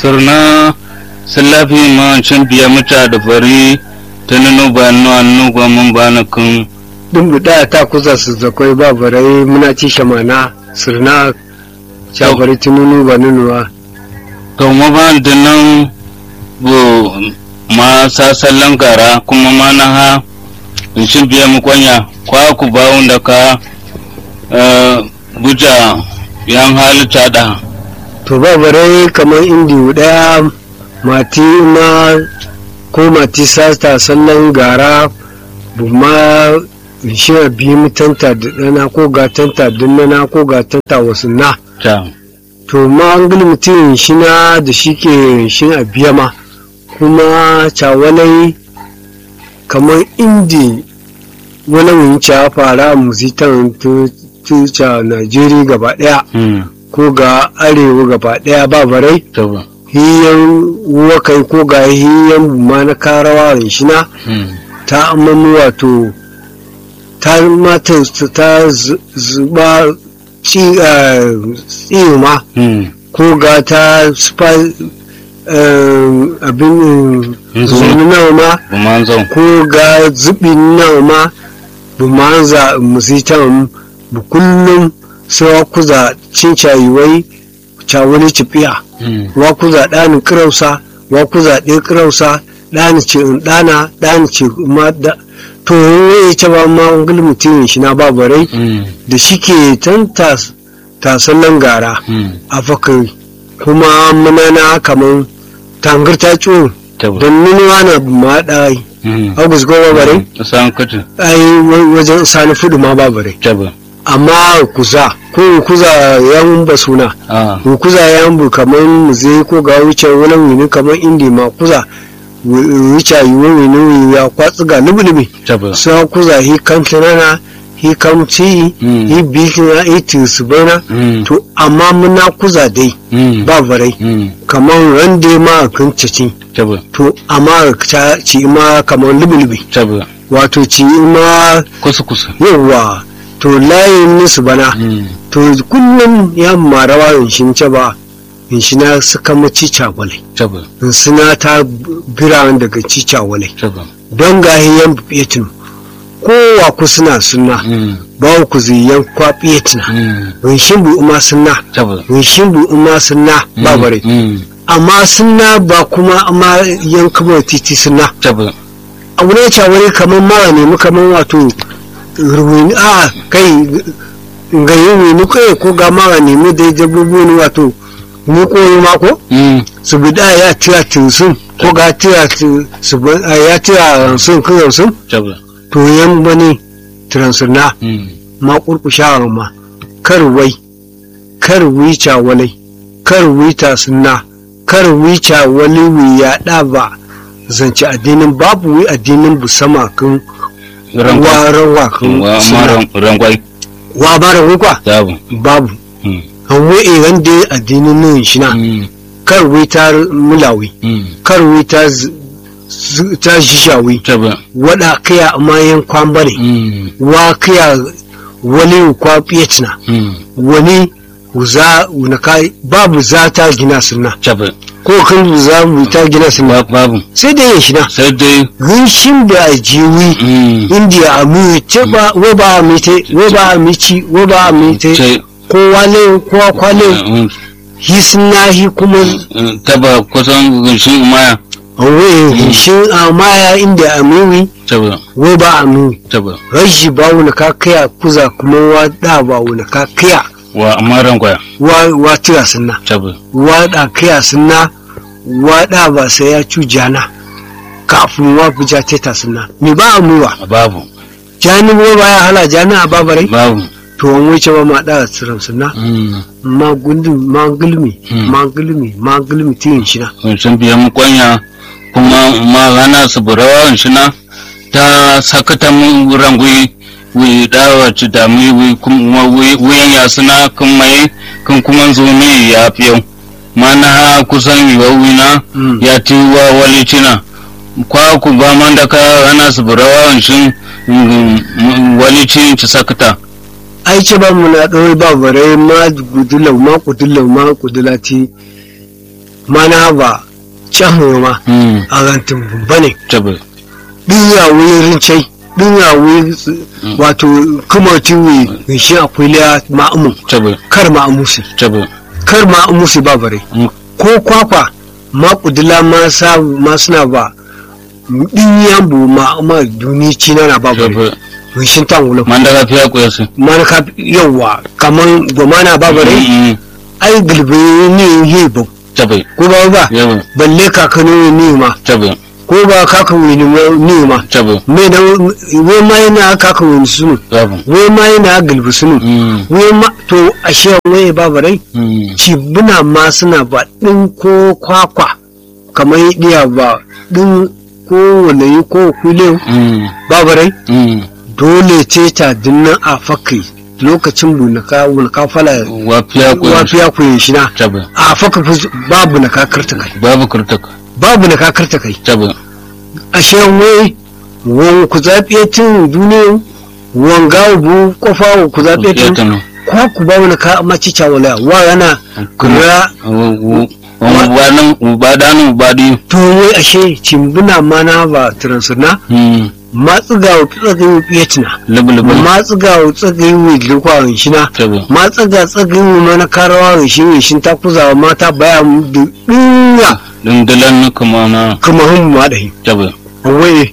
sirna silafi ma cin biya muta da fari ta nuna ba nuna nuna ba mun ba na kun dun buɗa ta kusa su zakwai ba barai muna ci shamana sirna shabari tununu ba nunuwa to ma ba da nan bu ma sasallan gara kuma ma na ha in cin biya mu kwanya kwa ku ba wanda ka eh, buja yan halitta da to ba barai kamar indi ɗaya mati ma ko mati sata sallan gara bu ma shi bi mutanta da ɗana ko gatanta dunnana ko gatanta wasu na ta to ma an gani mutum shi na da shi ke shi a biya ma kuma cawalai kamar indi wani wunci ya fara muzitan tuca najeriya gaba daya hmm ko ga arewa gaba daya ba barai ta ba hiyan wakai ko ga hiyan ma na karawa shi na hmm ta amamu wato ta mata ta zu- zuba ci ma hmm ko ga ta spa abin Mhm. zuni nawa ma bu man zo ko ga zubi nawa ma bu manza musitan bu kullum sai wa kuza cin cayiwai cawani cipiya hmm wa kuza ɗani kirausa wa kuza ɗaya kirausa ɗani ce in ɗana ɗani ce ma da to ya ce ba ma wangil mutumin shi na babarai hmm da shi ke tan tasallan gara hmm a fakari kuma muna na kamar tangar ta ciwo ta ba don nunuwa na ma ɗai hmm agus goma bare san kutu ai wa- wajen sani fudu ma ba bare ta ba amma kuza ko kuza yan ba suna ah kuza yan bu kamar muze ko ga wuce wani wini kamar indi ma kuza wu- wuce yi wani wini ya kwatsu ga lubulubi ta ba sa kuza hi kam tunana hi kam ci Mm. hi bikina hi tisubana hmm to amma muna kuza dai hmm ba barai hmm kamar rande ma a kan cici ta ba to amma ta ci ma kamar lubulubi ta ba wato ci ma kusa kusa yawa to layin nisu bana hmm to kullum ya marawa in shi ce ba in shi na suka maci cagwale ta ba in suna ta bira daga ci cagwale ta ba don gahiyan fiyetin kowa ku suna suna hmm ba ku ziyan kwa fiyetina hmm in shi bu uma suna ta ba in shi bu uma suna ba bare hmm amma suna ba kuma amma yan kamar titi suna ta ba abu ne cawari kamar mara nemi kamar wato ruwini a kai ga yi wini kai ko ga mara nemi da dabbobi ne wato ni ko yi mako hmm su bi da ya tira tinsun ko ga tira ti- su bi- a ya tira sun kan sun ta ba to yan bane transuna hmm ma kurkushawar ma kar wai kar wica walai kar wita sunna kar wica wali wiya da ba zance addinin babu wi addinin bu sama kan rangwai wa rawa kan wa sunna. ma rangwai wa bara wukwa ta ba babu hmm an wai iran da addinin nan shi na hmm kar wita mulawi hmm kar wita z- z- ta shishawi ta ba wada kaya amayan kwambare hmm wa kaya wali kwa fiyatina hmm wani za na kai babu za ta gina sunna ta ba ko kan za mu ta gina sunna Ba- babu sai dai ya shina sai dai rinshin da a jiwi hmm indiya a mu ce ba wo ba a mite wo ba a mici wo ba a mite sai ko wale ko kwale hmm, hi sunna hi kuma hmm, ta ba kusan gunshin maya we rinshin a maya inda a miwi ta ba wo ba a miwi ta ba rashi ba wani ka kaya kuza kuma wa da ba wani ka kaya wa amma rangwai wa wa tira sunna ta ba waɗa kaya suna waɗa ba sai ya cu jana kafin wa buja teta suna ni ba a muwa babu jani bo ba ya hala jana a babarai babu to an wuce ba ma da tsiran suna hmm ma gundu ma gulmi Hmm. ma gulmi ma gulmi tiyin shi na sun biya mu kwanya kuma ma hana su burawa shi na ta sakata mu rangui wi dawa ci da mu wi kuma wuyan ya suna kan mai kan kuma zo ne ya fiyo mana ha kusan yiwa wina Mm. ya ti wa wali cina kwa ku ba man da ka hana su burawa shi wali cin ci sakata ai ce ba mu na ɗaure ba barai ma gudulau ma kudulau ma kudulati mana ba can ma mm a rantin bane tabe ɗinya wuyin rincai ɗinya wuyin wato kuma tiwi shi akwai liya ma'amu tabe kar ma'amusi tabe kar ma'amusi ba bare Mm. ko kwakwa ma kudula ma sa ma suna ba ɗinyan bu ma'ama duni cina na ba bare tabe wishin tan wulo man daga fiya ko yasu mana ka yawa kaman goma na ba bare mm ai gilbe ne yi ba tabe ko ba ba yawa balle kakanu ne ma tabe ko ba kakanu ne ma tabe me da wai ma yana kakanu sunu babu wai ma yana gilbi sunu mm wai ma to ashe wai ba bare mm cibuna ma suna ba ɗin ko kwakwa kamar ɗiya ba ɗin ko walayi ko kule mm ba bare mm dole ce ta dinnan a fakai lokacin bunaka bunaka fala wa fiya ko yasu wafiya ku yin shina tabe a faka fi babu na kakarta kai babu kurtaka babu na kakarta kai tabe ashe wai wan ku zaɓe tun duniya wan gawo bu kofa ku zaɓe tun tano kwa ku babu na ka maci cawala wa yana kura wannan ubadanu ubadi to wai ashe cimbuna mana ba transuna mm matsuga wa tsagayi fiyatina lubulubu matsuga wa tsagayi wa likwa shina tabe matsuga tsagayi wa mana karawa wa shi wa shin ta kuzawa mata baya mu da ɗuya dundulan kuma na kuma hun ma da tabe wai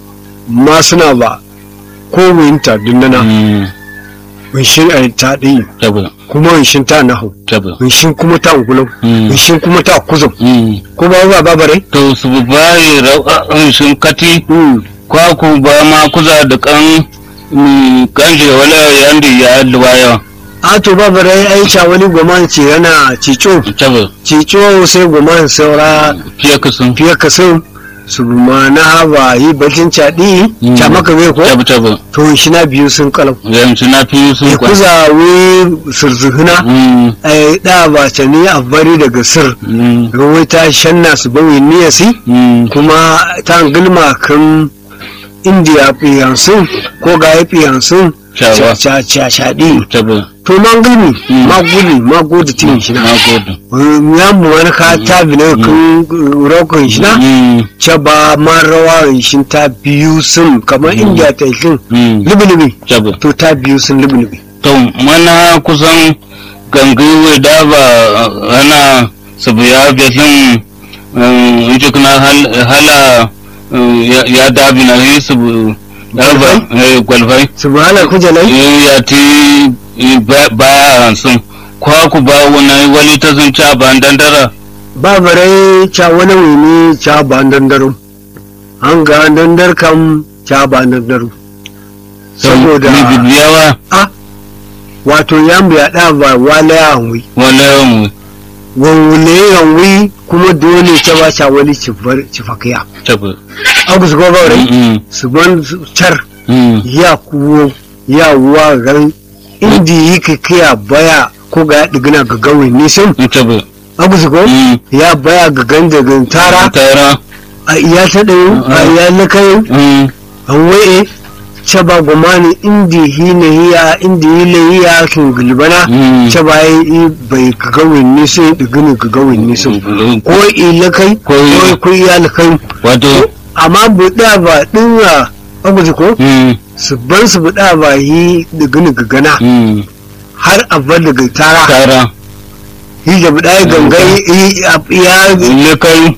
ma suna ba ko winta dundana mm winshin a ta ɗi tabe kuma winshin ta nahu tabe winshin kuma ta ngulau mm winshin kuma ta kuzum mm ko ba ba ba bare to su bayi ra'a'in sun kati Mm. kwaku ba ma kuza da kan mm, kanje wala yandi ya luwaya a to ba bare ai cha wani goman ce yana cico tabe cico sai goman saura fiye ka sun fiye ka sun su ma na haba yi bakin caɗi Mm. ca maka bai ko tabe tabe to shi na biyu sun kalau yanzu na fi sun ya kwa kuza wi surzuhuna mm ai da ba ta ni a bari daga sir mm ruwai ta shanna su bawi niyasi mm kuma ta gilma kan indiya fiyansun ko ga ya fiyansun Shawa. shaɗi tabe to man gilmi Mm. ma guli ma gode tin shi na na gode ya mu wani ka ta bi ne kan rokon shi na mm ce ba ma rawa shi ta biyu sun kamar indiya ta yi mm lubi-lubi tabe to ta biyu sun lubi-lubi to mana kusan gangiwe da ba ana sabu ya besin in kuna hala eh, ya- ya dabi na yi sabu darba gwalfai su ba halar kujalai ya ti eh, ba- baya sun kwa ku ba wani wali ta sun ci a ban dandara ba bare ca wani wani ca ba dandaro an ga dandar kam ca ba dandaro saboda ni bibiyawa a wato yan biya da ba wala ya hanwi wala yawan wawule yanwi kuma dole ta ba ca wani ci fakiya tabi agus go ba rai Mm, su ban su car mm, ya kuwo ya wa gan indi yi kiya baya ko ga digina ga gawin nisan mm, tabi agus go Mm, ya baya ga gan da gan tara tara a iya ta ɗayo a iya na kayo mm, an waye ce ba gomani indi hina hiya indi hila hiya kin gulbana mm. ce ba yi bai ka gawin nisan digina ga gawin nisan ko ila kai Ko ko ko iya na kai wato amma buɗa ba ɗin agus ko mm, su bar su buɗa ba yi digina ga gana mm, har a bar daga tara tara yi da buɗa ya gangai yi a- ya le kai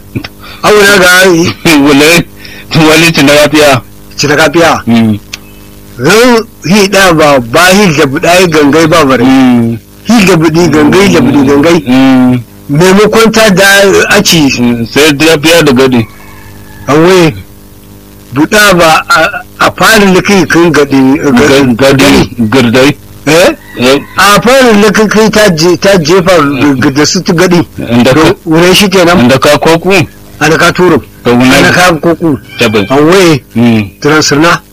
auna ga wale wale ci na lafiya cita kafiya mm, ran yi da ba ba yi da buɗa ya gangai ba bare mm, yi da buɗi gangai da buɗi gangai mm, maimakon ta da aci mm, sai lafiya da gadi an waye buɗa ba a- a fara likai kan gadi Ga- gadi girdai eh eh, a fara likai kai ta je- ta jefa da su ta gadi inda ka wurin shi kenan inda ka koku ana ka turo ka ana wuna ka koku tabi an waye mm, transirna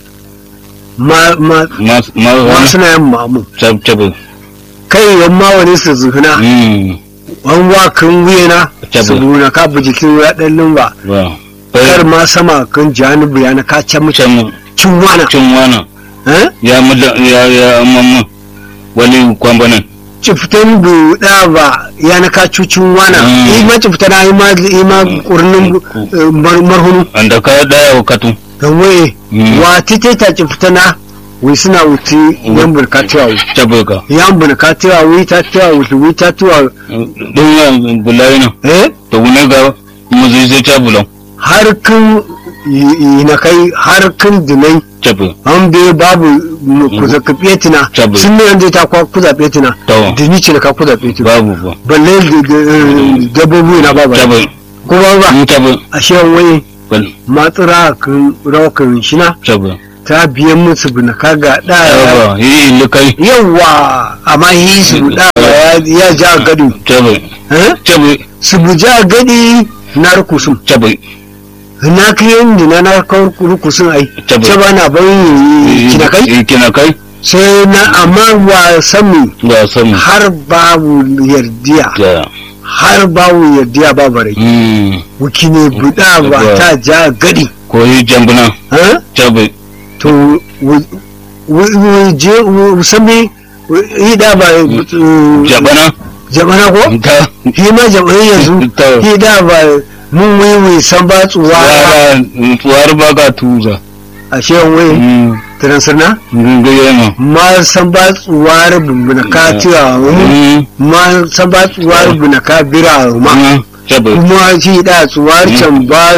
ma ma ma ma ma wani suna yin mamu tab tabi kai yan ma wani su zuhuna mm, an wa kan wuyana Tabbas. su buna ka bu jikin ya dan lumba ba kar ma sama kan janibu ya na ka can mutum can cin wana cin wana eh ya muda ya ya mamma wani kwambanan ciftan buɗa ba ya na ka cucin wana Mm. yi ma cifta na yi ma yi ma ƙurnin eh, mar- marhunu anda ka daya wakatu don waye Mm. wa tite ta cifta na wai suna wuce yan burka tiwa chabe ka yan burka tiwa wai ta tiwa wuce wai ta tiwa don ya bulai na eh to wune ga mu zai zai cha bulan har kan yi na kai har kan dinai chabe an bai babu mu- ku zaɓi fetina Tabbas. sun ne yanzu ta kwa ku zaɓi fetina to da ni ce da ka ku zaɓi fetina babu ba balle da- da- eh, dabbobi na babu chabe ko ba ba mu chabe a shewan waye bal matsura kan rawakan shina chabe ta biyan musu bina kaga da yawa yi likai yawa amma yi su da ya ya ja gado chabe eh chabe su bu ja gadi na rukusum chabe na kiyan dina na kawar rukusun ai Tabbas. ce ba na bayin kina kai kina kai sai na amma wa sami ba samu har babu yardiya da har babu yardiya ba bare mm wuki ne buda ba Tabbas. ta ja gadi ko yi jambuna eh chabe to wu- wu- wu- je wu- sami wu- yi da ba uh, jabana jabana ko ta shi ma jabana yanzu ta yi da ba mun wiwi san ba tsuwa wara tuwar ba ka tuza a shewan wai mm transirna gungaye ma ma san ba tsuwar bumbuna ka tiya mu mm ma san ba tsuwar bumbuna ka bira ma mm chabe kuma shi da tsuwar can ba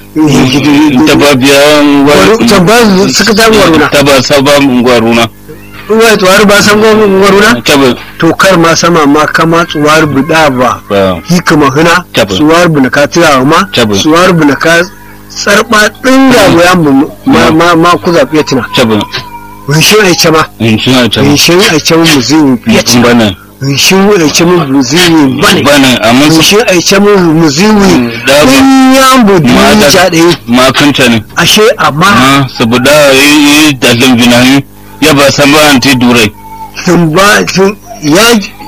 ta ba biya can ba suka ta waruna ta ba saba ngwaruna wai tsuwar ba san waruna chabe to kar ma sama ma kama tsuwar buda ba ba hikama huna Tabbas. tsuwar buna ka tira ma Tabbas. tsuwar buna ka tsarba din ga goyan mu ma ma ma ku zabe tina chabe wishin ai chama in shi na chabe wishin ai chama mu zin in fiye bana wishin ai chama mu zin bane bana amma su wishin ai chama mu zin da ba in ya budu ma da ja dai ma kanta ne ashe amma ma saboda yi da lumbina ya ba san ba anti durai sun ba sun ya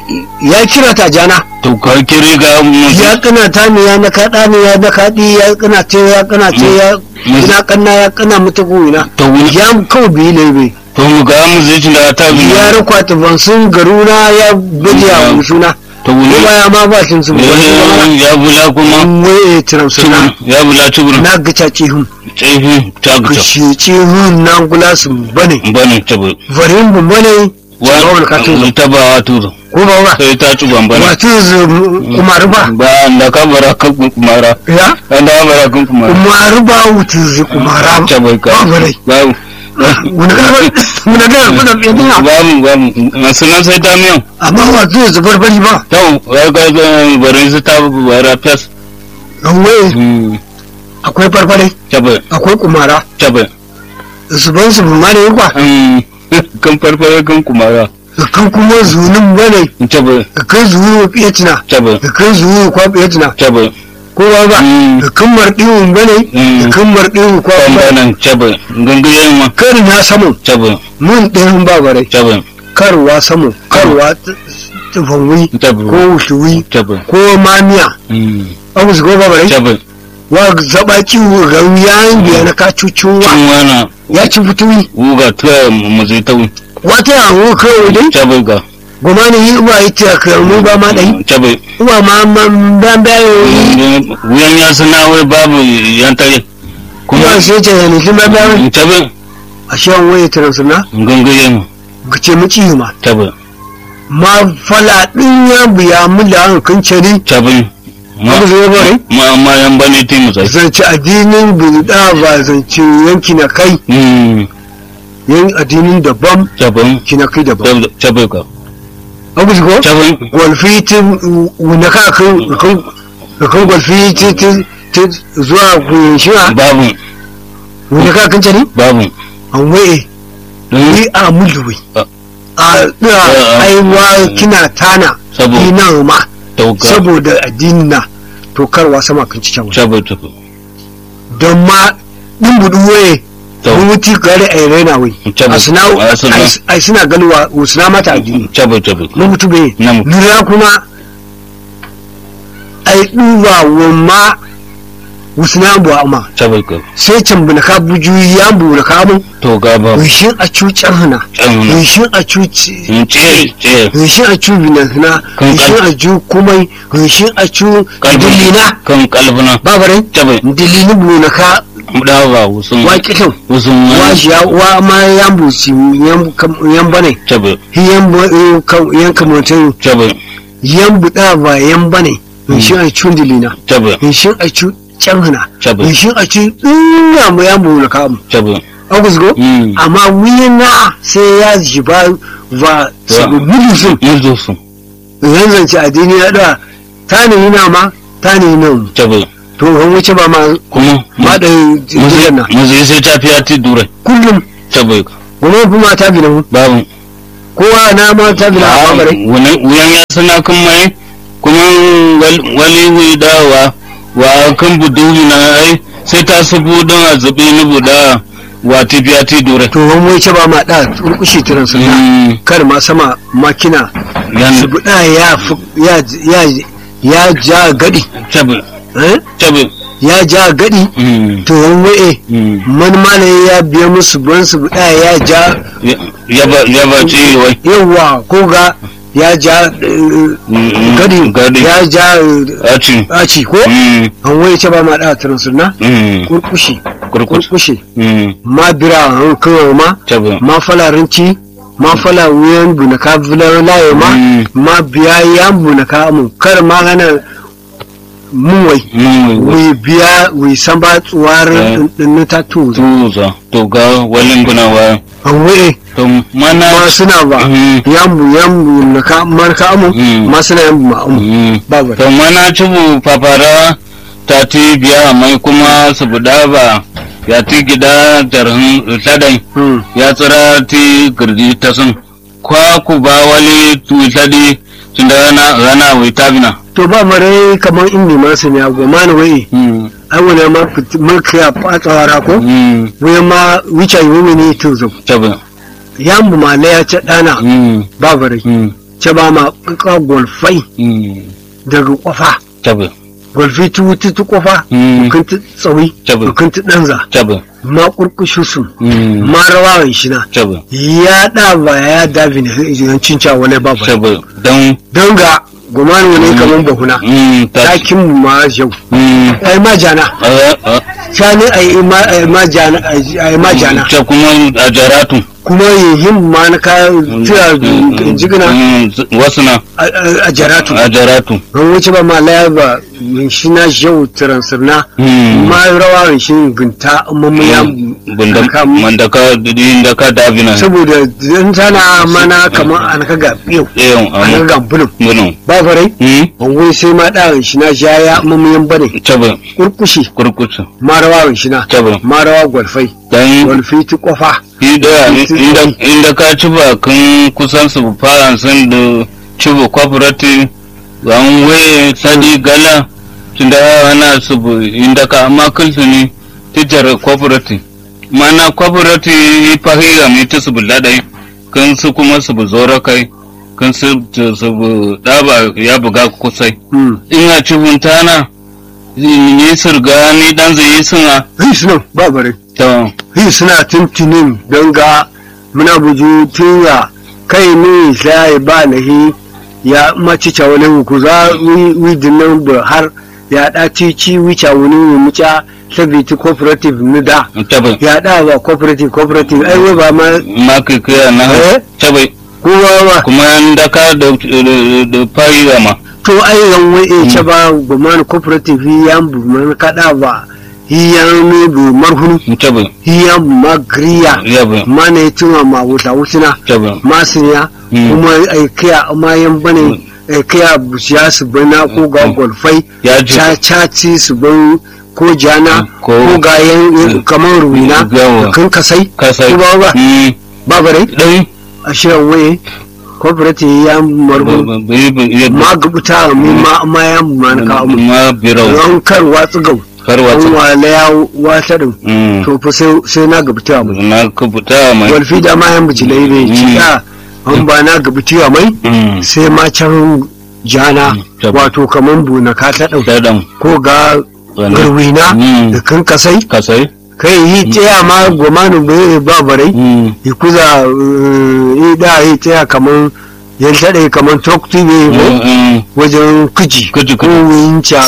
ya kira ta jana to ka kire ga mu ya kana ta ne ya na kaɗa ne ya na kaɗi ya kana ce ya kana ce ya Mu- ina kanna ya kana mutu goyina to wuni ya kawo biyu ne bai to mu ga mu zai da ta bi ya rakwa ta bansun garuna ya bude a musuna to wuni kuma ya ma ba sun su wani ya bula kuma kuma waye tiramsuna ya bula tubur na gaca cihun tsefi ta ku guta shi cihun na gula su bane bane tabu varin bu bane wa ka tuzo ta ba wa tuzo ko ba ba sai ta ci bambana wato kumar ba ba da ka bara kan kumara ya an da bara kan kumara kumar ba wutu zu kumara ta bai ka ba bare ba wani gara wani gara kuna fiye dina ba mu ba mu masu nan sai ta miyan amma wato zubar bari ba tau ya ga barin su ta bara fes don waye akwai farfare ta bai akwai kumara ta bai zuban su ma ne kwa kan farfare kan kumara kan kuma zunin bane ta bai da kan zuwa fiye tina ta bai da kan zuwa kwa fiye tina ta bai ko ba ba Mm. da kan marɗiwun bane da kan marɗiwun kwa kan ba banan ta bai gangayen ma kar na samu ta bai mun ɗayan ba bare ta bai karwa samu karwa tufanwi ta bai ko wushuwi ta bai ko mamiya abu su ko ba bare ta bai wa zaba ciwo ga yayin biya na ka cucuwa cin wana ya ci fituwi wuga tuwa mu zai ta wata yawon kawai dai ta bai ga goma ne yi uwa yi ta karnu ba ma ɗai ta bai uwa ma man ban bayo yi wuyan ya sana wai babu yan tare kuma kuma sai ce ya nufi ban bayo ta bai a shan waye ta rasu na gangayen ga ce mu ci ma ta bai ma fala ɗin ya biya mu da hankan cari ta bai ma abu zai bare ma ma yan bane ti mu sai zance addinin bulda ba zance yanki na kai mm yan addinin daban ta bai ki na kai daban ta bai ka abu zai ko ta bai gwalfi ta wuna ka kan kan kan gwalfi ta ta ta zuwa kuyin shiwa babu wuna ka kan cari babu an waye don ni a mulwi Ah. a ɗira Ah, ah. aiwa kina tana saboda ina ma tauka saboda addini na to karwa sama kan ci can ta bai ta bai don ma ɗin buɗu waye to mun wuti gare a raina wai ta bai a suna a suna ai suna ganuwa suna mata addini ta bai ta bai na mutu bai na mu lura kuma ai duba wa ma wasu na bu ama tabai ka sai can bu na ka buju ya bu na ka mun to ga ba rishin a cucan hana can na rishin a cuci in ce ce rishin a cu binan hana Kan rishin a ju kumai rishin a cu dilina kan kalbuna babarai tabai dilini bu na ka da ba wusun wa kitan wusun wa shi ya wa ma yan bu si yan kam- yan bane tabai yan bu kan yan kamantai tabai yan buɗa ba yan bane rishin a cu dilina tabai rishin a cu can hana tabai rishin a cu ina mu yan bu na ka mu tabai agus go mm amma wina sai ya ji ba ba sabu gudu sun yanzu su zanzance addini ya da ta ne yana ma ta ne nan tabai to an wuce ba ma kuma ma da jiran na musu sai ta fiya ti dure kullum tabai ka goma kuma ta bi nan babu kowa na ma ta bi na babare wuyan ya sana kan mai kuma wal- wali wi dawa wa kan budu na ai sai ta sabu don a zabi ni buda wa ti biya ti dure to an wuce ba ma da turkushi tiran sun Mm, kar ma sama makina yan su buɗa ya fi- ya ya ya ja gadi tabi eh? tabi ya ja gadi mm, to an waye mm. man malaye ya biya musu ban su buɗa ya ja Ya- ya ba ya ba ci wai yawa ko ga ya ja eh, Mm, gadi gadi ya ja eh, a ci ɗaci ko Mm, an waye ce ba ma da tiran sunna mm, kurkushi kurkus kurkushi Mm, ma bira an kawo ma tabi ma falarinci ma fala wuyan bunaka filar laye ma Mm. ma biya ya bunaka mu kar ma gana mun wai Mm, wai- wi biya wi san ba tsuwar Eh. dinnu ta tu tuza to ga walin guna wa an waye to mana ma suna ba Mm, yambu yambu na ka marka amu Mm. ma suna yambu ma amu mm. ba ba to mana cibu fafara ta ti biya mai kuma su buda ba ya ti gida jarhin tsadai Mm. ya tsira ti girdi ta sun kwa ku ba wali tu tsadi tunda rana rana wai tabina to ba mare kamar inni ma su ne agwa ma na waye mm ai wani ma fit- mulki ya fatsawara ko mm wai ma wuce yi wani to zo tabi yambu ma na ya ce dana mm ba bare mm ce ba ma ka golfai mm daga kofa tabi golfi tu wuti tu kofa Mm. kun tu tsawi Tabi. kun tu danza tabi ma kurkushu su mm ma rawa shi na tabi ya da ba ya dabi ne yancin ca wani ba ba tabi don don ga gumanu ne kaman bahuna mm ta takin mu ma yau mm ai ma jana a a sani ai ma ai ma jana ai ma jana ta kuma a jaratu kuma yin ma na ka tira jigina Mm, wasu na a- a a jaratu a jaratu an wuce ba ma laya ba min shi na yau tiransirna Mm. ma rawa shi gunta mamu ya bunda ka- mandaka inda ka dabina saboda dan tana mana kamar an ka ga yau eyon an ka amma ga bulun bunu ba farai hmm an wai sai ma da shi na jaya mamu yan bane tabe kurkushi kurkutu ma rawa shi na tabe ma rawa gwalfai dan gwalfi ti kofa ida inda inda ka ci ba kun kusan su fara sun da ci ba cooperative an waye sadi gala tunda ana su bu- inda ka amma kulsu ne tijar cooperative mana cooperative yi fahira mai ta su buladai kan su kuma su bu zora kai kan su su bu daba ya buga kusai hmm ina ci buntana yi surga ni dan zai yi suna hi suna ba bare to hi suna tuntunin don ga muna buju tiya kai ne sai ba nahi ya maci ca wani ku za wi wi dinnan ba har ya da ci ci wi ca wani wi muca sabiti cooperative ni da tabai ya da ba cooperative cooperative ai wai ba ma ma kai kai na Eh? tabai kowa ba kuma an daka da da fari ma to ai yan wai e ce ba ba ma cooperative ya bu man kada ba hiyan ne bu marhunu tabai hiyan ma griya ya bai ma ne tuma ma wuta wutina tabai masaniya Mm. kuma ai kaya amma yan bane ai kaya busiya su bana ko ga Mm. golfai ya ji cacaci su ban ko jana Ko- ko ga yan Mm. kamar ruina Yawa. kan kasai kasai ko ba ba Mm, ba bare dai a shirin waye cooperative ya marbu ma gabuta mu ma ma ya ma na kawo mu ma birau ran kar watsu gau an karwata wala ya wata din Mm, to fa sai sai na gabuta mu na kubuta mai walfi da ma yan bijilai ne Mm. cika an ba na gabuta mai Mm, sai ma can jana Mm, tab- wato kaman buna ka ta ɗau dadan ko ga Wani? garwina Mm. da kan kasai kasai kai yi tsaya ma gomanu bai ba barai Mm. yi kuza eh, yi da yi tsaya kaman yan taɗe kaman tokti ne Mm, ko mm. wajen kuji Kuji, ko kuji. winca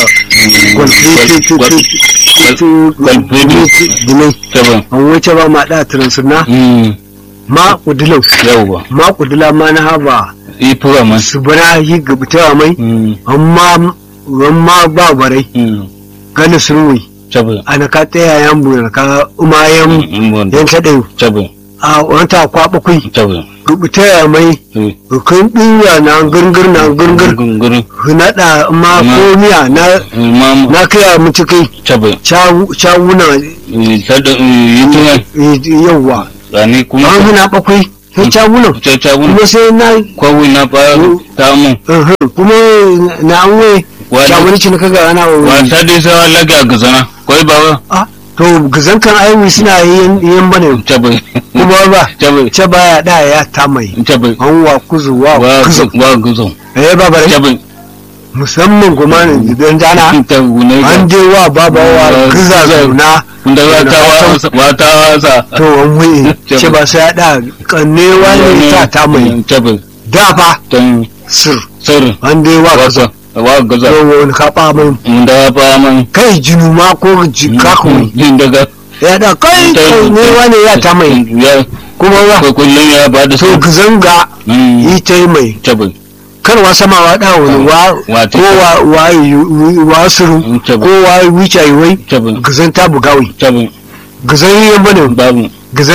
Gwalfidi. dinai Taban. an wuce ba ma da transuna Mm. ma kudilau Yawwa. ma kudila ma na haba Ifuwa man. su bana yi gabtawa mai Mm. amma amma ba barai Mm. gani surwi Taban. ana ka tsaya yan bu ka umayen Mm, wanda. yan taɗe Taban. a wanta kwaɓa kui Taban. gabtawa mai Eh. kan ɗiya na gurgur na gurgur Gunguru. naɗa ma Ma- komiya na Imam. na kaya mutu kai Taban. cawuna Eh, tada- eh, yi tuwa. yawwa Rani kuma. an huna bakwai sai cawunan Ta ta wuni. kuma sai na Kwawi na fa ta mu. uhum, kuma na an wai Wani- cawuni cin kaga ana wa Wata dai sawa lage a gazana. Kwai ba Ah, to gazan kan aiwi suna yin yin bane Taban. kuma ba Taban. ce baya da ya ta mai Taban. an wa kuzu wa Wa kuzu wa guzo. eh ba bare Taban. musamman kuma ne dan jana Ta wune ga. an je wa baba wa Wa kuza kuza. zauna Kunda wata wasa. Wata wasa. to an wai ce ba sai ya da kannewa ne ta ta mai Taban. da fa Tan sir sir. an dai wa kuza Wasa. Wa gaza. to wani kaɓa mai Mun da ba man. kai jinu ma ko jikakun Yin daga. ya da kai kai ne wani ya ta mai Ya. kuma ba Ko kullum ya ba da to su. zanga Mm. yi ta yi mai Taban. karwa sama wa da wani wa Wa ko wa wa yi- wa suru Mm, taban. ko wa wuce yi wai Taban. gazan ta bugawi Taban. gazan yi bane Babu. gazan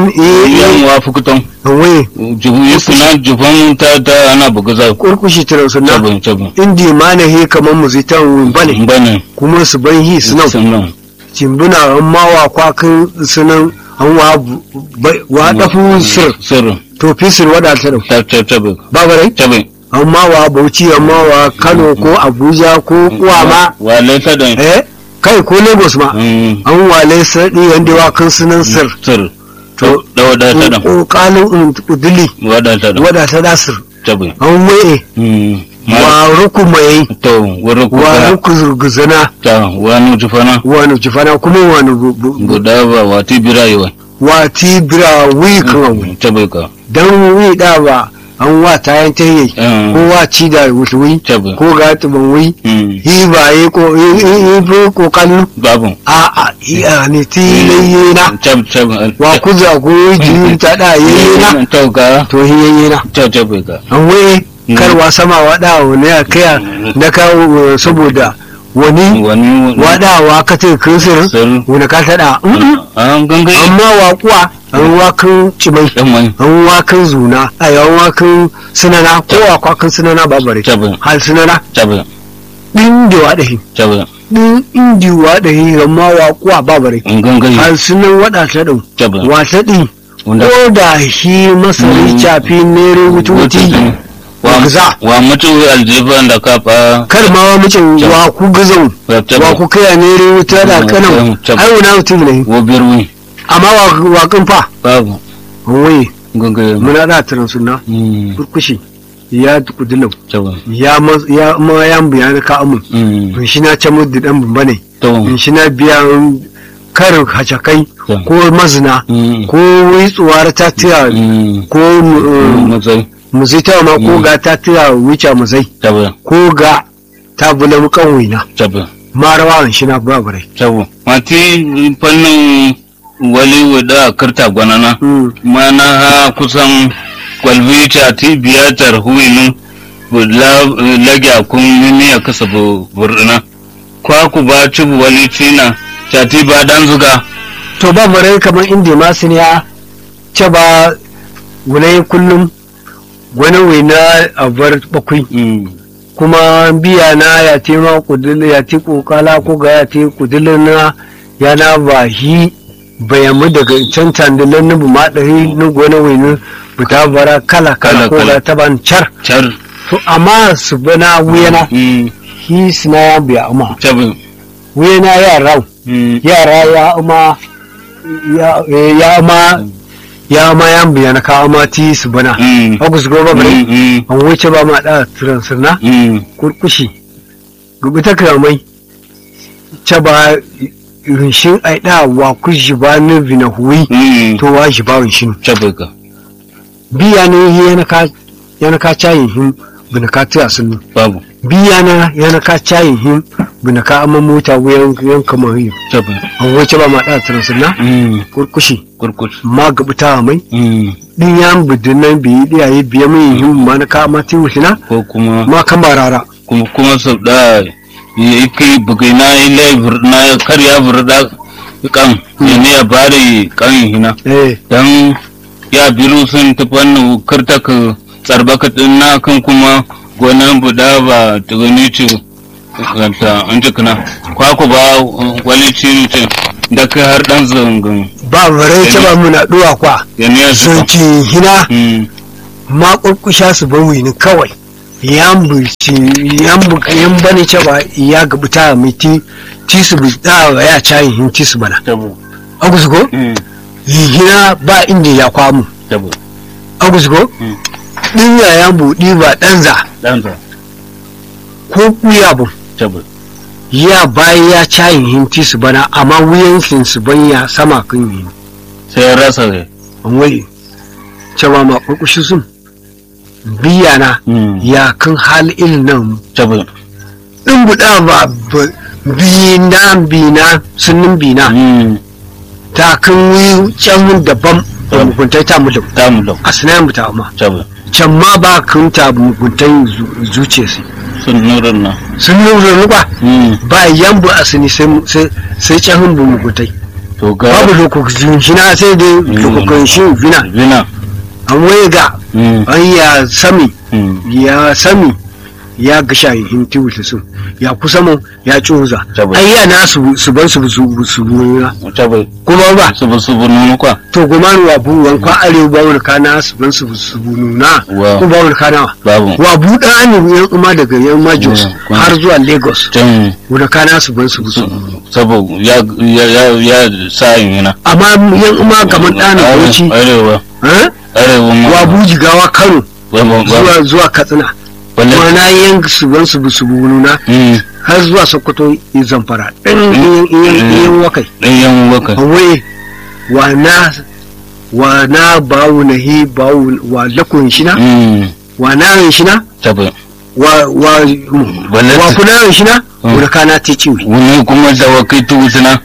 yi Yan yi wa fukutan. wai Juhu yi suna jufan ta ta ana buga za. kurkushi tira suna Taban taban. indi ma na he kamar mu zai ta bane Bane. kuma su ban hi sunan Sunan. cimbuna an ma wa kwakin sunan an wa bu- bai- wa dafu sir Sir. to fi sir wada ta dau Ta ta taban. babarai Taban. amma wa bauchi amma wa kano ko abuja ko kuwa ma Wa laita da. eh kai ko lagos ma Mm. an wale sardi wanda wa kan sunan sir Sir. to Da wada ta da. ko kalin udili Wada ta da. wada ta da sir Taban. an waye Mm. Ma. wa ruku mai To wurin wa kuka. ruku zurguzana Ta wani jufana. wani jifana kuma wani bu- bu- bu- Guda ba wati birayewa. wa tibira wi kan Tabai ka. dan wi da ba an wa tayan tayi Mm. ko wa ci da wuce wi Tabai. ko ga tuban wi Mm. yi ba yi ko yi yi yi ko kallu Babu. a a iya ne tilaye na Tab tab. wa kuza ko ji ta da yi na Tauka. to hiyaye na Ta tabai ka. an waye Mm. karwa sama wada wani ya kaya na kawo saboda wani Wani. wadawa ka ce kirsir Sir. wani ka tada Mm-mm. An gangai. amma wa kuwa an wakan cimai Yan mai. an wakan zuna a yawan wakan sunana ko a kwakan sunana babare Tabai. hal sunana Tabai. din da wada hi Tabai. din indi wada hi amma wa kuwa babare An gangai. hal sunan wada ta dau Tabai. wata din Wanda. ko da shi masari Mm. cafi nere wututi Wa Gaza. wa mutu aljiban da kafa. kar ma wa mucin wa ku gizon wa Tabai. ku kaya nere wuta da Mm, kanan tabbas. ai wuna mutum ne Wo birwi. amma wa wa kan fa Babu. wai Gangai. muna da tarin sunna Mm. kurkushi ya kudilau Tabai. ya ma ya ma ya biya ka amun Mm. in shi na can mudu dan bamba ne To. in shi na biya karin hacakai To. ko mazina Mm. ko witsuwar ta tira Mm. ko uh, Matsayi. muzita ma ko Mm. ga ta tira wuce muzai Tabai. ko ga ta bula mukan wina Tabai. marawa in shi na babarai Tabai. Mati fannin wali wada karta gwanana. Mm. mana ha kusan kwalbita ti biyatar huwinin lagya kun mimi a kasa burna kwaku ba cibu wali tina cati ba dan zuga to babarai kamar inda masu ne ya ce ba wunai kullum wani wina a bar bakwai kuma biya na ya te ma kudin ya te kokala ko ga ya te kudin na ya na ba hi bayamu daga can tandilan nubu ma ɗari na gona wani buta bara kala kala Kala, ko kala. ga ta ban car car to amma su bana wuyana hi suna ya biya amma cabin wuyana ya rau yara ya ama ya eh, ya ama ya ma ya biya na ka ama ti su bana agus goba bare an wuce ba ma da transirna kurkushi gubi ta kamai ce ba rinshin aida wa ku jiba ni bina huwi mm to wa jiba rinshin chabe ka biya ne yana ka yana ka cayin him bina ka tiya sun babu biya na yana ka cayin him bina ka amma mota wuyan yan kamar yi chabe an wace ba ma da tsaron sunna mm kurkushi kurkush ma gabuta mai mm din yan bidin nan biyi diyaye biya mai him ma na ka ma ti wushina ko kuma ma kan barara kuma kuma sau da yake bugai na ile na karya burda kan ne ya bari kan hina eh dan ya biru sun ta fannin karta ka tsarbaka din na kan kuma gonan buda ba ta gani ce ta an jikina kwaku ba wani ciri ce da kai har dan zangan ba bare ce ba muna duwa kwa ya ne ya sun suka ci hina Mm, ma kurkusha su bawi ni kawai yan buci yan bu yan bane ce ba ya gabuta mai ti ti su bi da ya cayin hin ti su bana tabo agus go Mm, hina ba inda ya kwamu tabo agus go Mm. din ya yan budi ba danza dan za ko kuya bu tabo ya bayi ya cayin hin ti su bana amma wuyan su banya sama kan yi sai ya rasa ne an wai cewa ma kurkushi sun biya na Mm, ya kan hal irin nan tabo in buɗa ba ba- bina bina sunan bina Mm, ta kan wi can daban da muguntai ta mu da ta mu da a sinayen mu ta ma tabo can ma ba kan ta muguntai zu- zuciya su sun nurin na sun nuna ruba Mm, ba yan bu a sini sai sai- sai can bu muguntai to ga babu lokacin shi na sai dai lokacin shi bina bina an waye ga Mm, an ya sami mm, ya sami ya ga shayin tiwuta su ya kusa mu ya cuza Tabbas. ai ya na su su ban su su su nuna tabo kuma ba su bu su bu nunu kwa to goma ni wa bu wan kwa arewa ba wani kana su ban su su nuna Wa. ko ba wani kana wa babu wa bu da ne yan kuma daga yan majos Wa, kwa. har zuwa lagos can wani kana su ban su su sabo ya ya ya ya sa yin yana amma yan kuma kamar ɗana bauchi arewa eh? arewa ma wa bu jigawa kano babu zuwa zuwa katsina balle mana yan su ban su su nuna mm har zuwa sokoto ya zamfara ɗan yan wakai dan yan waka awai wa na wa na bawu na hi bawu wa lakun shina mm wa na yin shina tabo wa wa Balle- wa kuna yin shina Mm. wani kana te ciwi wani kuma da wakai tu suna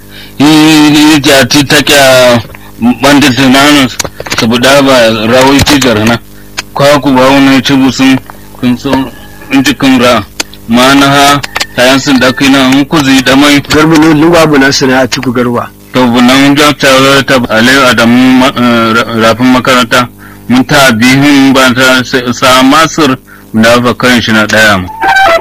yi ya ti ta kya banda tunanin saboda ba rawai ti garna kwa ku ba wani ci busun kun so in ji kun ra ma na ha tayan sun da kai na in ku zai da mai garba ne lugwa bu na suna a ciku garba to bunan ja ta ta alai adamu ma- eh, ra- rafin makaranta mun ta bihin ba ta sa- sa masir da ba kan shi na daya mu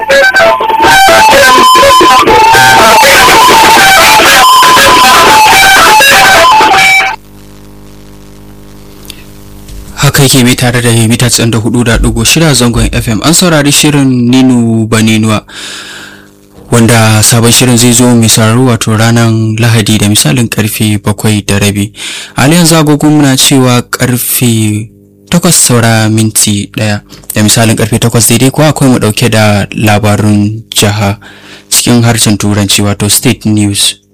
haka yake mai tare da mita tsan da hudu da dugu shida zangon fm an saurari shirin ninu baninuwa wanda sabon shirin zai zo mai sauraro wato ranar lahadi da misalin karfe bakwai da rabi aliyan zagogon muna cewa karfe takwas saura minti daya da misalin karfe takwas daidai kuwa akwai mu dauke da labarun jiha cikin harshen turanci wato state news